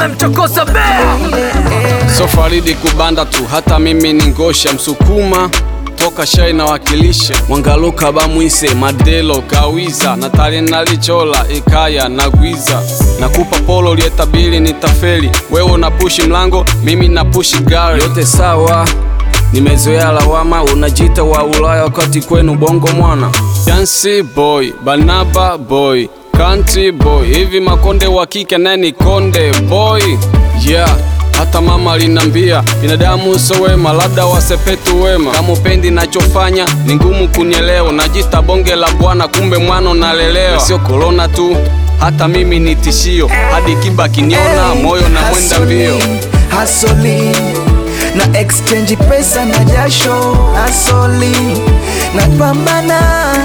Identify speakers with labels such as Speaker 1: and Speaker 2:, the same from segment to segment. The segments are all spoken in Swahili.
Speaker 1: mchokoza bea
Speaker 2: So Faridi kubanda tu, hata mimi ni ngosha Msukuma toka shai na wakilishe Mwangaluka bamwise Madelo kawiza Natali nalichola ikaya na gwiza Nakupa polo lietabili nitafeli Wewe unapushi mlango, mimi napushi gari Yote sawa Nimezoea lawama, unajita wa Ulaya wakati kwenu bongo mwana Yancy boy, Banaba boy, country boy Hivi makonde wa kike naye ni konde boy Yeah hata mama alinambia binadamu so wema, labda wasepetu wema. Kama upendi nachofanya ni ngumu kunielewa, najita bonge la bwana, kumbe mwana unalelewa. Sio korona tu, hata mimi ni tishio, hadi kiba kiniona moyo na mwenda mbio.
Speaker 3: Hasoli na exchange pesa na jasho, hasoli na pambana,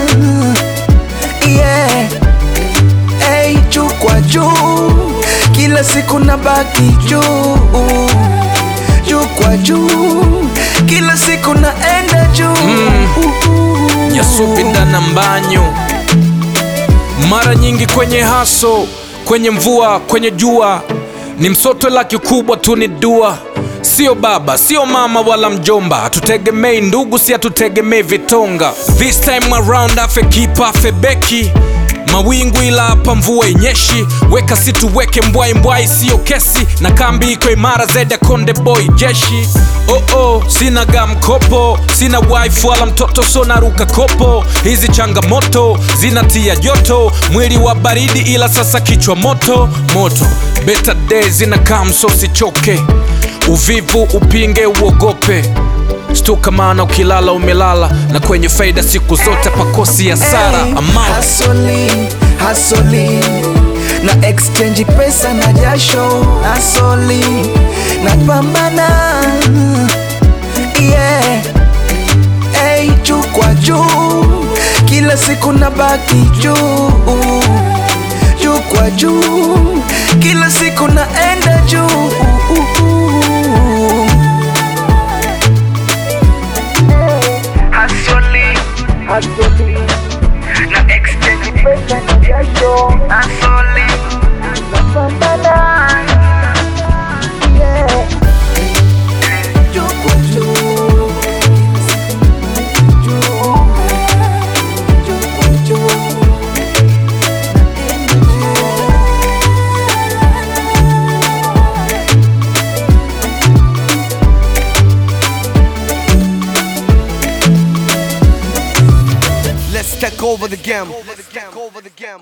Speaker 3: yeah. Hey, juu kwa juu, kila siku na baki juu, juu kwa juu, kila siku naenda juu
Speaker 4: Yasupinda na mbanyo mara nyingi kwenye haso, kwenye mvua, kwenye jua, ni msoto la kikubwa tu ni dua. Sio baba, sio mama wala mjomba, hatutegemei ndugu, si hatutegemei vitonga. This time around afe kipa afe beki mawingu ila hapa mvua inyeshi, weka si tuweke mbwai mbwai, siyo kesi, na kambi iko imara zaidi ya Konde Boy jeshi. Oh oh, sina ga mkopo, sina wife wala mtoto, so naruka kopo. Hizi changamoto zinatia joto, mwili wa baridi, ila sasa kichwa moto moto. Better days zinakaa, so sichoke, uvivu upinge, uogope Stuka maana ukilala umelala, na kwenye faida siku zote pakosi hasara. Amount
Speaker 3: Hasoli, hasoli na exchange pesa na jasho, hasoli na pambana, yeah. Hey, juu kwa juu, kila siku na baki juu, juu kwa juu, kila siku naenda juu. Hasoli, hasoli na exchange pesa na jasho, hasoli na pambana, yeah. Juu kwa juu, juu, juu kwa juu, naenda juu.
Speaker 5: Let's take over the game. Let's take over the game.